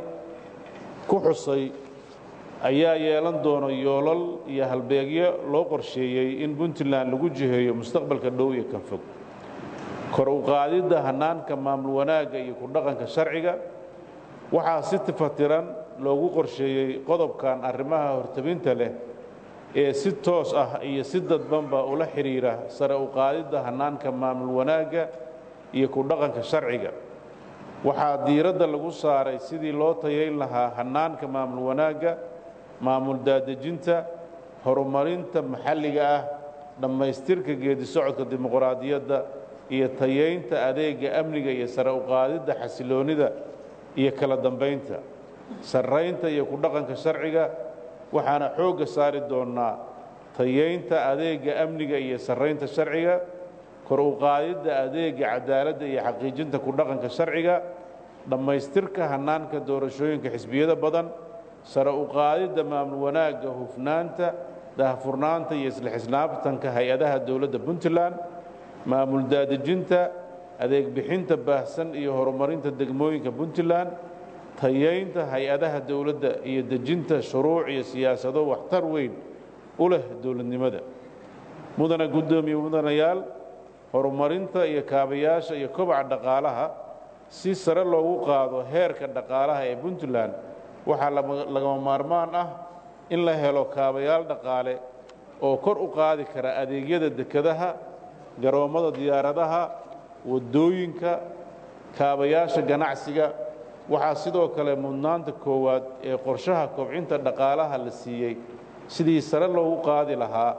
ku xusay ayaa yeelan doono yoolal iyo halbeegyo loo qorsheeyey in puntland lagu jiheeyo mustaqbalka dhow iyo kan fog kor u qaadidda hannaanka maamul wanaagga iyo ku dhaqanka sharciga waxaa si tifatiran loogu qorsheeyey qodobkan arrimaha hortebinta leh ee si toos ah iyo si dadbanba ula xidhiira sare u qaadidda hannaanka maamul wanaagga iyo ku dhaqanka sharciga waxaa diiradda lagu saaray sidii loo tayayn lahaa hannaanka maamul wanaagga maamul daadejinta horumarinta maxalliga ah dhammaystirka geedi socodka dimuqraadiyadda iyo tayaynta adeega amniga iyo sare u qaadidda xasiloonnida iyo kala dambaynta sarraynta iyo ku dhaqanka sharciga waxaana xoogga saari doonnaa tayaynta adeega amniga iyo sarraynta sharciga kor u qaadidda adeega cadaaladda iyo xaqiijinta ku dhaqanka sharciga dhammaystirka hannaanka doorashooyinka xisbiyada badan sare u qaadidda maamul wanaagga hufnaanta daahfurnaanta iyo isla xisnaabtanka hay-adaha dowladda puntland maamul daadejinta adeeg bixinta baahsan iyo horumarinta degmooyinka puntland tayaynta hay-adaha dowladda iyo dejinta shuruuc iyo siyaasado waxtar weyn u leh dowladnimada mudana guddoomiye mudanayaal horumarinta iyo kaabayaasha iyo kobaca dhaqaalaha si sare loogu qaado heerka dhaqaalaha ee puntland waxaa lagama maarmaan ah in la helo kaabayaal dhaqaale oo kor u qaadi kara adeegyada dekedaha garoommada diyaaradaha waddooyinka kaabayaasha ganacsiga waxaa sidoo kale mudnaanta koowaad ee qorshaha kobcinta dhaqaalaha la siiyey sidii sare loogu qaadi lahaa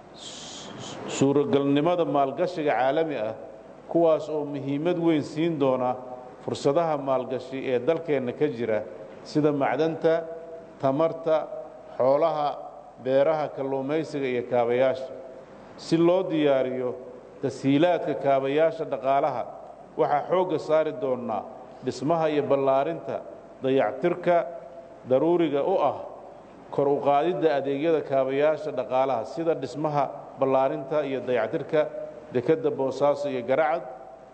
suuragalnimada maalgashiga caalami ah kuwaas oo muhiimad weyn siin doona fursadaha maalgashi ee dalkeenna ka jira sida macdanta tamarta xoolaha beeraha kalluumaysiga iyo kaabayaasha si loo diyaariyo tashiilaadka kaabayaasha dhaqaalaha waxaa xoogga saari doonnaa dhismaha iyo ballaarinta dayactirka daruuriga u ah kor u qaadidda adeegyada kaabayaasha dhaqaalaha sida dhismaha ballaarinta iyo dayactirka dekedda boosaaso iyo garacad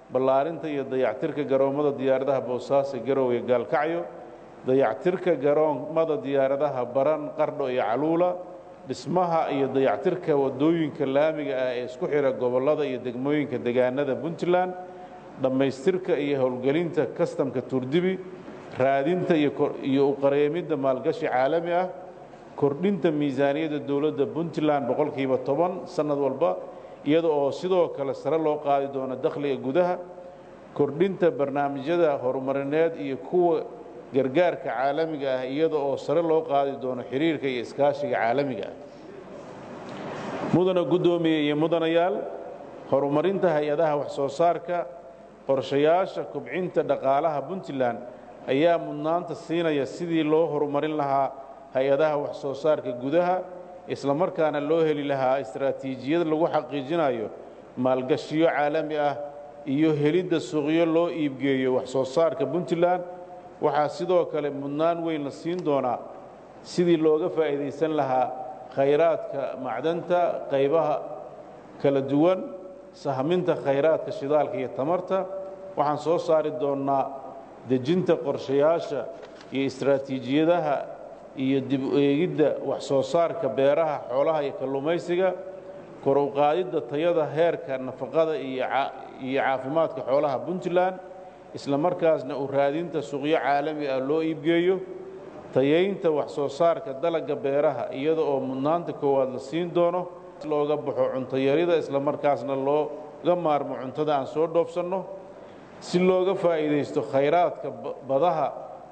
ballaarinta iyo dayactirka garoommada diyaaradaha boosaaso garowe gaalkacyo dayactirka garoommada diyaaradaha baran qardho iyo caluula dhismaha iyo dayactirka waddooyinka laamiga ah ee isku xidha gobollada iyo degmooyinka degaanada puntland dhammaystirka iyo howlgelinta kastamka turdibi raadinta iyo uqareemidda maalgashi caalami ah kordhinta miisaaniyadda dowladda puntland boqolkiiba toban sannad walba iyada oo sidoo kale sare loo qaadi doono dakhliga gudaha kordhinta barnaamijyada horumarineed iyo kuwa gargaarka caalamiga ah iyada oo sare loo qaadi doono xiriirka iyo iskaashiga caalamiga ah mudana guddoomiye iyo mudanayaal horumarinta hay-adaha wax-soo saarka qorshayaasha kubcinta dhaqaalaha puntland ayaa mudnaanta siinaya sidii loo horumarin lahaa hay-adaha wax-soo saarka gudaha islamarkaana loo heli lahaa istaraatiijiyad lagu xaqiijinayo maalgashiyo caalami ah iyo helidda suuqyo loo iibgeeyo wax-soo saarka puntland waxaa sidoo kale mudnaan weyn la siin doonaa sidii looga faa'iidaysan lahaa khayraadka macdanta qaybaha kala duwan sahminta khayraadka shidaalka iyo tamarta waxaan soo saari doonnaa dejinta qorshayaasha iyo istaraatiijiyadaha iyo dib u eegidda wax-soo saarka beeraha xoolaha iyo kalluumaysiga kor u qaadidda tayada heerka nafaqada iyo caafimaadka xoolaha puntland isla markaasna u raadinta suuqyo caalami ah loo iibgeeyo tayaynta wax-soo saarka dalagga beeraha iyada oo mudnaanta koowaad la siin doono looga baxo cuntayarida isla markaasna looga maarmo cuntada aan soo dhoofsanno si looga faa'iidaysto khayraadka badaha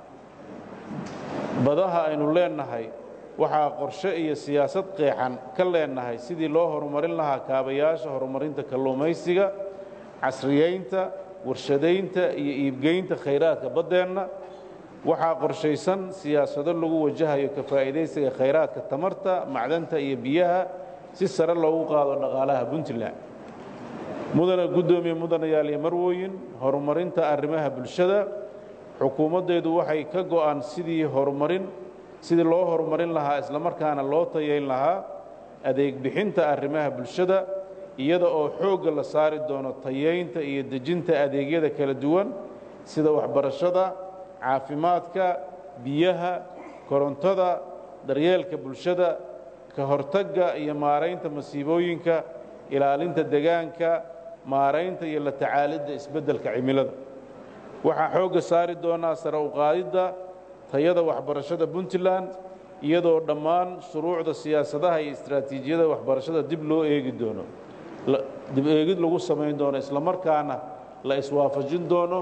badaha aynu leennahay waxaa qorshe iyo siyaasad qeexan ka leennahay sidii loo horumarin lahaa kaabayaasha horumarinta kalluumaysiga casriyeynta warshadaynta iyo iibgeynta khayraadka baddeenna waxaa qorshaysan siyaasado lagu wajahayo ka faa'iidaysiga khayraadka tamarta macdanta iyo biyaha si sare loogu qaado dhaqaalaha puntland mudana guddoomiye mudanayaal iyo marwooyin horumarinta arrimaha bulshada xukuumaddeedu waxay ka go'an sidii horumarin sidii loo horumarin lahaa islamarkaana loo tayayn lahaa adeeg bixinta arrimaha bulshada iyada oo xoogga la saari doono tayaynta iyo dejinta adeegyada kala duwan sida waxbarashada caafimaadka biyaha korontada daryeelka bulshada ka hortagga iyo maaraynta masiibooyinka ilaalinta degaanka maaraynta iyo la tacaalidda isbeddelka cimilada waxaa xoogga saari doonaa sare u qaadidda tayada waxbarashada puntland iyadoo dhammaan shuruucda siyaasadaha iyo istaraatiijiyada waxbarashada dib loo eegi doono dib eegid lagu samayn doono islamarkaana la iswaafajin doono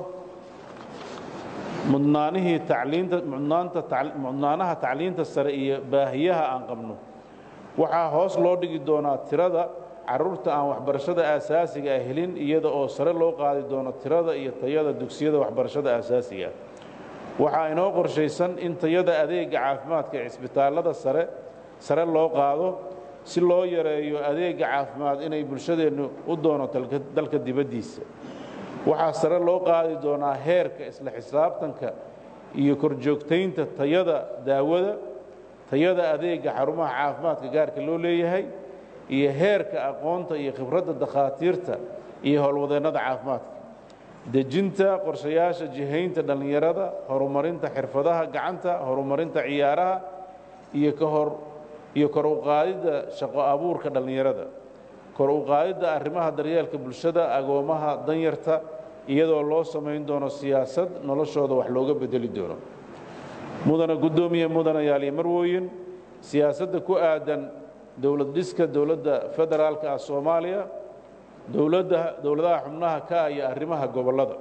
mudnaanihii tacliinta mudnaanta mudnaanaha tacliinta sare iyo baahiyaha aan qabno waxaa hoos loo dhigi doonaa tirada carruurta aan waxbarashada aasaasiga ah helin iyada oo sare loo qaadi doono tirada iyo tayada dugsiyada waxbarashada aasaasiga ah waxaa inoo qorshaysan in tayada adeega caafimaadka ee cisbitaallada sare sare loo qaado si loo yareeyo adeega caafimaad inay bulshadeennu u doono dalka dibaddiisa waxaa sare loo qaadi doonaa heerka isla xisaabtanka iyo korjoogtaynta tayada daawada tayada adeega xarumaha caafimaadka gaarka loo leeyahay iyo heerka aqoonta iyo khibradda dakhaatiirta iyo howlwadeennada caafimaadka dejinta qorshayaasha jihaynta dhallinyarada horumarinta xirfadaha gacanta horumarinta ciyaaraha iyo kahor iyo kor u qaadidda shaqo abuurka dhallinyarada kor u qaadidda arrimaha daryeelka bulshada agoomaha danyarta iyadoo loo samayn doono siyaasad noloshooda wax looga bedeli doono mudana guddoomiye mudanayaal iyo marwooyin siyaasadda ku aadan dowlad dhiska dowladda federaalka ah soomaaliya dowladda dowladaha xubnaha ka ah iyo arrimaha gobollada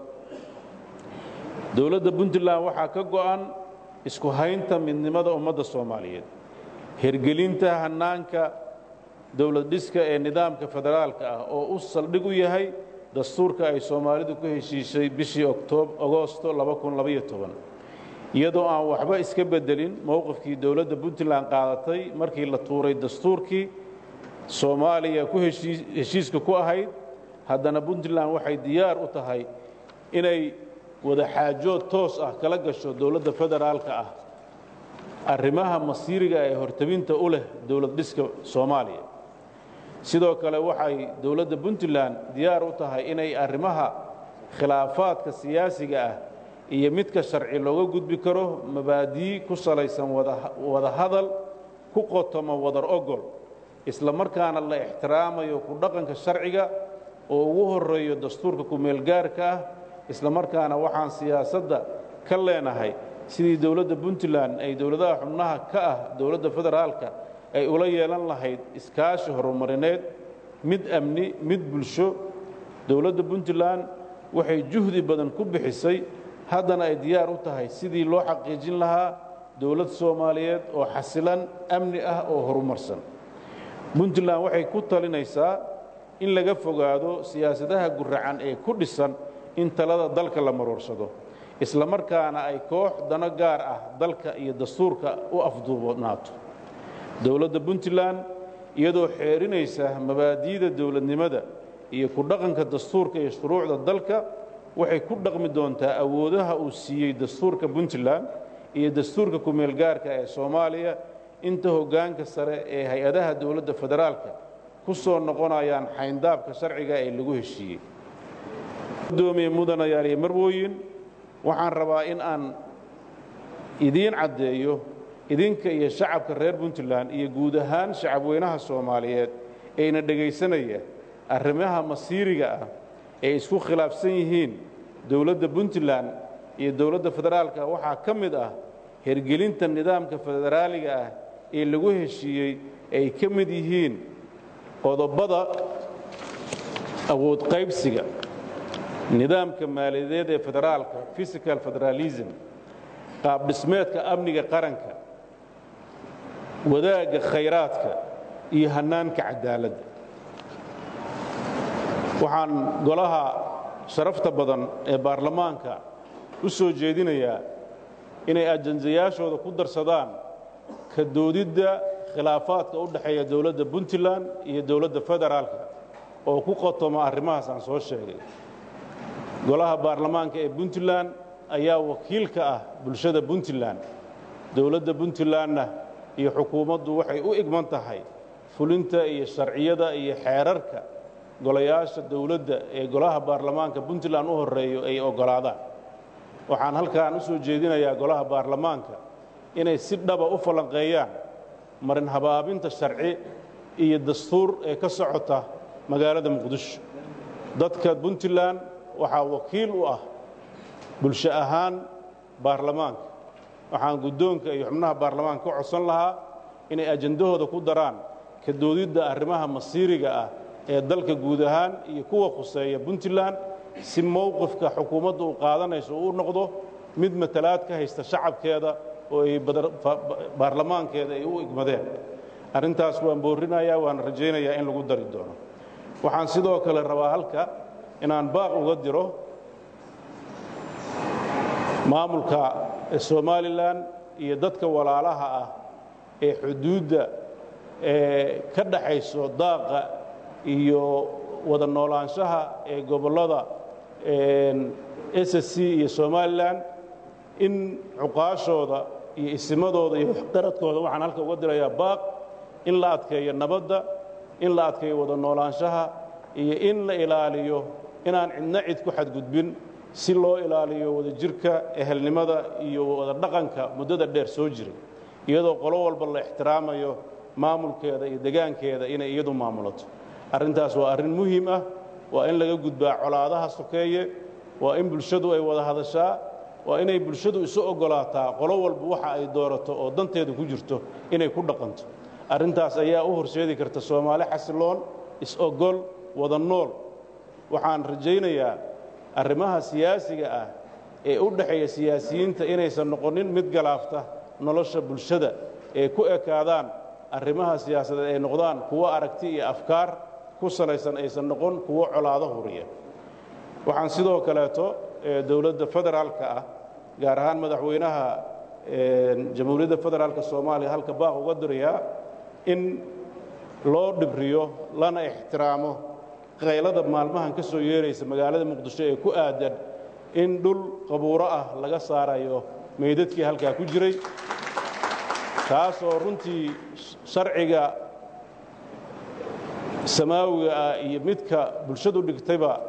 dowladda puntland waxaa ka go'an isku haynta midnimada ummadda soomaaliyeed hirgelinta hannaanka dowlad dhiska ee nidaamka federaalka ah oo u saldhig u yahay dastuurka ay soomaalidu ku heshiishay bishii agoosto iyadoo aan waxba iska beddelin mowqifkii dowladda puntland qaadatay markii la tuuray dastuurkii soomaaliya ku heshiiska ku ahayd haddana puntland waxay diyaar u tahay inay wada xaajood toos ah kala gasho dowladda federaalka ah arrimaha masiiriga ee hortabinta u leh dowlad dhiska soomaaliya sidoo kale waxay dowladda puntland diyaar u tahay inay arrimaha khilaafaadka siyaasiga ah iyo midka sharci looga gudbi karo mabaadii ku salaysan wada hadal ku qotomo wadar ogol isla markaana la ixtiraamayo ku dhaqanka sharciga oo ugu horeeyo dastuurka kumeelgaarka ah isla markaana waxaan siyaasadda ka leenahay sidii dowladda puntland ay dowladaha xubnaha ka ah dowladda federaalka ay ula yeelan lahayd iskaashi horumarineed mid amni mid bulsho dowladda puntland waxay juhdi badan ku bixisay haddana ay diyaar u tahay sidii loo xaqiijin lahaa dowlad soomaaliyeed oo xasilan amni ah oo horumarsan puntland waxay ku talinaysaa in laga fogaado siyaasadaha guracan ee ku dhisan in talada dalka la maroorsado isla markaana ay koox dano gaar ah dalka iyo dastuurka u afduubnaato dowladda puntland iyadoo xeerinaysa mabaadi'da dowladnimada iyo ku dhaqanka dastuurka iyo shuruucda dalka waxay ku dhaqmi doontaa awoodaha uu siiyey dastuurka puntland iyo dastuurka kumeelgaarka ee soomaaliya inta hoggaanka sare ee hay-adaha dowladda federaalka ku soo noqonayaan xayndaabka sharciga ee lagu heshiiyey gudoomiye mudanayaal iyo marwooyin waxaan rabaa in aan idiin caddeeyo idinka iyo shacabka reer puntland iyo guud ahaan shacabweynaha soomaaliyeed eyna dhegaysanaya arrimaha masiiriga ah ee isku khilaafsan yihiin dowladda puntland iyo dowladda federaalka waxaa ka mid ah hergelinta nidaamka federaaliga ah ee lagu heshiiyey ay ka mid yihiin qodobada awood qaybsiga nidaamka maaliyadeed ee federaalka physical federalism qaabdhismeedka amniga qaranka wadaagga khayraadka iyo hannaanka cadaaladda waxaan golaha sharafta badan ee baarlamaanka u soo jeedinayaa inay ajandayaashooda ku darsadaan ka doodidda khilaafaadka u dhexeeya dowladda puntland iyo dowladda federaalka oo ku qotoma arrimahaas aan soo sheegay golaha baarlamaanka ee puntland ayaa wakiil ka ah bulshada puntland dowladda puntlandna iyo xukuumaddu waxay u igman tahay fulinta iyo sharciyada iyo xeerarka golayaasha dowladda ee golaha baarlamaanka puntland u horreeyo ay oggolaadaan waxaan halkaan u soo jeedinayaa golaha baarlamaanka inay si dhaba u falanqeeyaan marin habaabinta sharci iyo dastuur ee ka socota magaalada muqdisho dadka puntland waxaa wakiil u ah bulsho ahaan baarlamaanka waxaan guddoonka iyo xubnaha baarlamaanka ka codsan lahaa inay ajandahooda ku daraan ka doodidda arrimaha masiiriga ah ee dalka guud ahaan iyo kuwa khuseeya puntland si mowqifka xukuumadda uu qaadanayso uu u noqdo mid matalaad ka haysta shacabkeeda oo ay baarlamaankeeda ay u igmadeen arrintaas waan boorrinayaa waan rajaynayaa in lagu dari doono waxaan sidoo kale rabaa halka inaan baaq uga diro maamulka somalilan iyo dadka walaalaha ah ee xuduudda ee ka dhaxayso daaqa iyo wada noolaanshaha ee gobollada s c iyo somalilan in cuqaashooda iyo isimadooda iyo qaradkooda waxaan halka uga dirayaa baaq in la adkeeyo nabadda in la adkeeyo wada noolaanshaha iyo in la ilaaliyo inaan cidna cid ku xadgudbin si loo ilaaliyo wada jirka ehelnimada iyo wada dhaqanka muddada dheer soo jiray iyadoo qolo walba la ixtiraamayo maamulkeeda iyo degaankeeda inay iyadu maamulato arrintaas waa arrin muhiim ah waa in laga gudbaa colaadaha sokeeye waa in bulshadu ay wada hadashaa waa inay bulshadu isu oggolaataa qolo walba waxa ay doorato oo danteeda ku jirto inay ku dhaqanto arrintaas ayaa u horseedi karta soomaali xasiloon is-ogol wada nool waxaan rajaynayaa arrimaha siyaasiga ah ee u dhexeeya siyaasiyiinta inaysan noqonin mid galaafta nolosha bulshada ee ku ekaadaan arrimaha siyaasadeed ay noqdaan kuwo aragti iyo afkaar ku salaysan aysan noqon kuwo colaado huriya waxaan sidoo kaleeto dowladda federaalka ah gaar ahaan madaxweynaha jamhuuriyadda federaalka soomaaliya halka baaq uga dirayaa in loo dhibriyo lana ixtiraamo qaylada maalmahan ka soo yeeraysa magaalada muqdisho ee ku aadan in dhul qabuuro ah laga saarayo meydadkii halkaa ku jiray taasoo runtii sharciga samaawiga ah iyo midka bulshadu dhigtayba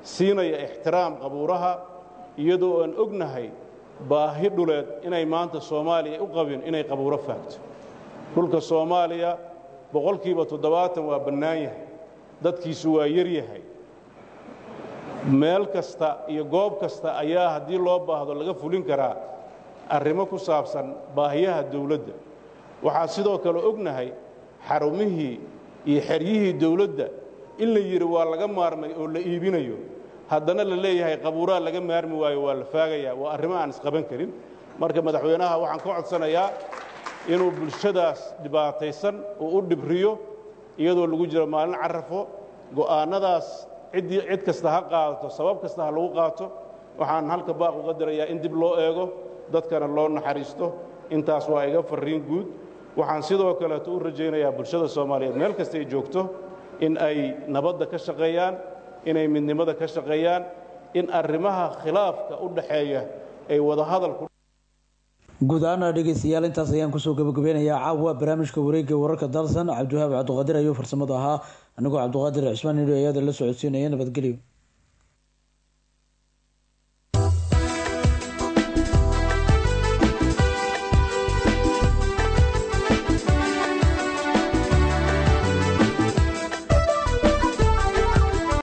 siinaya ixtiraam qabuuraha iyadoo aan ognahay baahi dhuleed inay maanta soomaaliya u qabin inay qabuuro faagto dhulka soomaaliya boqolkiiba toddobaatan waa bannaan yahay dadkiisu waa yar yahay meel kasta iyo goob kasta ayaa haddii loo baahdo laga fulin karaa arrimo ku saabsan baahiyaha dawladda waxaa sidoo kale ognahay xarumihii iyo xeryihii dawladda in la yidhi waa laga maarmay oo la iibinayo haddana la leeyahay qabuuraa laga maarmi waayo waa la faagayaa waa arrimo aan isqaban karin marka madaxweynaha waxaan ka codsanayaa inuu bulshadaas dhibaataysan uu u dhibriyo iyadoo lagu jiro maalin carafo go'aannadaas ciddii cid kasta ha qaadato sabab kasta ha lagu qaato waxaan halka baaq uga dirayaa in dib loo eego dadkana loo naxariisto intaas waa iga farriin guud waxaan sidoo kaleeto u rajaynayaa bulshada soomaaliyeed meel kasta ay joogto in ay nabadda ka shaqeeyaan inay midnimada ka shaqeeyaan in arrimaha khilaafka u dhaxeeya ay wadahadal ku guud ahaana dhegeystayaal intaas ayaan kusoo gabagabeynayaa caawa barnaamijka wareegga wararka dalsan cabdiwahaab cabdiqaadir ayuu farsamada ahaa anigoo cabdiqaadir cismaan nidho ayaada la socodsiinaya nabadgelyo